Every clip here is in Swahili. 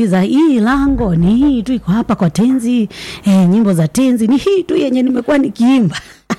unauliza hii lango ni hii tu iko hapa kwa tenzi eh, nyimbo za tenzi ni hii tu yenye nimekuwa nikiimba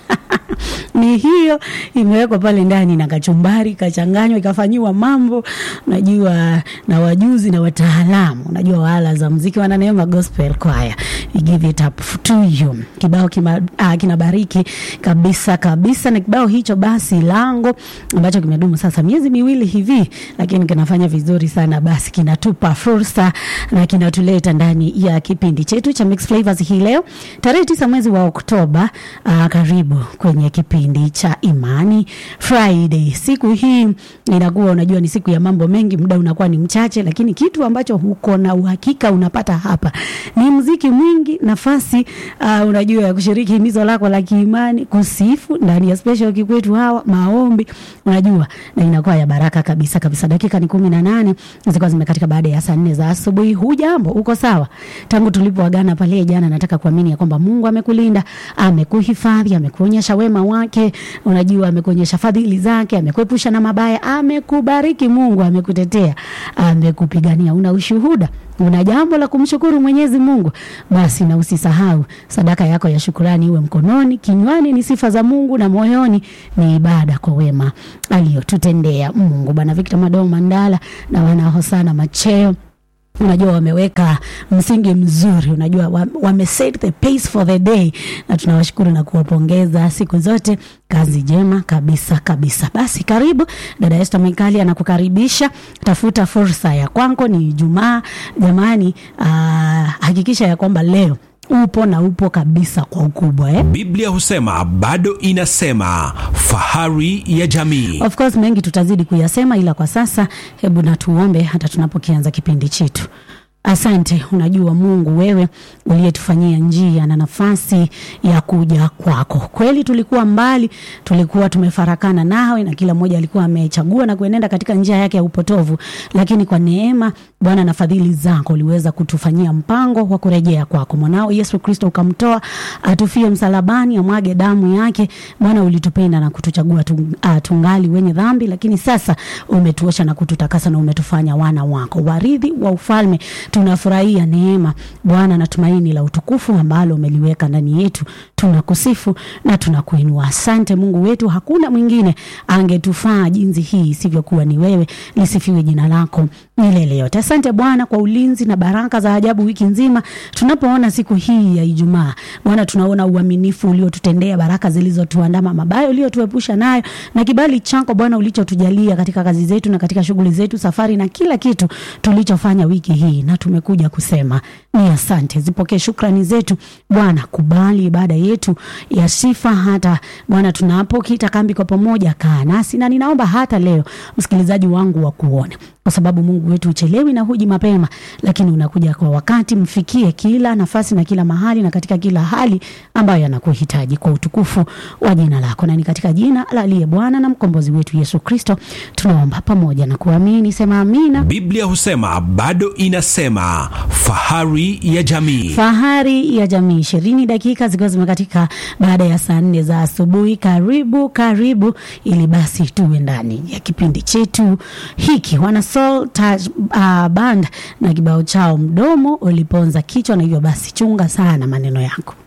ni hiyo imewekwa pale ndani na kachumbari kachanganywa ikafanyiwa mambo unajua na wajuzi na wataalamu unajua wala za mziki wananeema gospel choir we give it up to you kibao kima, uh, kinabariki kabisa kabisa na kibao hicho basi lango ambacho kimedumu sasa miezi miwili hivi lakini kinafanya vizuri sana basi kinatupa fursa na kinatuleta ndani ya kipindi chetu cha Mix Flavors hii leo tarehe tisa mwezi wa Oktoba. Uh, karibu kwenye kipindi cha Imani Friday. Siku hii inakuwa unajua ni siku ya mambo mengi, muda unakuwa ni mchache, lakini kitu ambacho huko na uhakika unapata hapa ni mziki mwingi, nafasi uh, unajua ya kushiriki himizo lako la kiimani, kusifu ndani ya special kikwetu hawa maombi, unajua na inakuwa ya baraka kabisa kabisa. Dakika ni kumi na nane zilikuwa zimekatika baada ya saa nne za asubuhi. Hujambo, uko sawa? Tangu tulipoagana pale jana, nataka kuamini ya kwamba Mungu amekulinda, amekuhifadhi, amekuonyesha wema wake, unajua amekuonyesha fadhili zake, amekuepusha na mabaya, amekubariki Mungu, amekutetea, amekupigania. Una ushuhuda, una jambo la kumshukuru Mwenyezi Mungu, basi na usisahau sadaka yako ya shukurani iwe mkononi, kinywani ni sifa za Mungu na moyoni ni ibada kwa wema aliyotutendea Mungu. Bwana Victor Madoo Mandala na wana Hosana Macheo unajua wameweka msingi mzuri, unajua wame set the pace for the day, na tunawashukuru na kuwapongeza siku zote. Kazi jema kabisa kabisa. Basi karibu dada Esther Mikali anakukaribisha. Tafuta fursa ya kwako, ni Ijumaa jamani. Uh, hakikisha ya kwamba leo upo na upo kabisa kwa ukubwa eh? Biblia husema bado inasema, fahari ya jamii. Of course mengi tutazidi kuyasema, ila kwa sasa hebu na tuombe hata tunapokianza kipindi chetu. Asante, unajua Mungu, wewe uliyetufanyia njia na nafasi ya kuja kwako. Kweli tulikuwa mbali, tulikuwa tumefarakana nawe, na kila mmoja alikuwa amechagua na kuenenda katika njia yake ya upotovu, lakini kwa neema Bwana na fadhili zako uliweza kutufanyia mpango wa kurejea kwako. Mwanao Yesu Kristo ukamtoa atufie msalabani, amwage damu yake. Bwana, ulitupenda na kutuchagua tungali wenye dhambi, lakini sasa umetuosha na kututakasa na umetufanya wana wako, warithi wa ufalme tunafurahia neema Bwana na tumaini la utukufu ambalo umeliweka ndani yetu. Tunakusifu na tunakuinua. Asante Mungu wetu, hakuna mwingine angetufaa jinsi hii isivyokuwa ni wewe. Lisifiwe jina lako milele yote. Asante Bwana kwa ulinzi na baraka za ajabu wiki nzima. Tunapoona siku hii ya Ijumaa, Bwana, tunaona uaminifu uliotutendea, baraka zilizotuandama, mabaya uliotuepusha nayo, na kibali chako Bwana ulichotujalia katika kazi zetu na katika shughuli zetu, safari na kila kitu tulichofanya wiki hii, na tumekuja kusema ni asante. Zipokee shukrani zetu Bwana, kubali ibada yetu ya sifa. Hata Bwana tunapokita kambi kwa pamoja, kaa nasi, na ninaomba hata leo msikilizaji wangu wa kuona kwa sababu Mungu wetu uchelewi na huji mapema, lakini unakuja kwa wakati. Mfikie kila nafasi na kila mahali na katika kila hali ambayo anakuhitaji kwa utukufu wa jina lako, na ni katika jina la aliye Bwana na mkombozi wetu Yesu Kristo tunaomba pamoja na kuamini. Sema amina. Biblia husema bado inasema, fahari ya jamii. Fahari ya jamii, ishirini dakika zikiwa zimekatika baada ya saa nne za asubuhi. Karibu karibu, ili basi tuwe ndani ya kipindi chetu hiki wana Soul Touch uh, Band na kibao chao mdomo uliponza kichwa, na hivyo basi chunga sana maneno yako.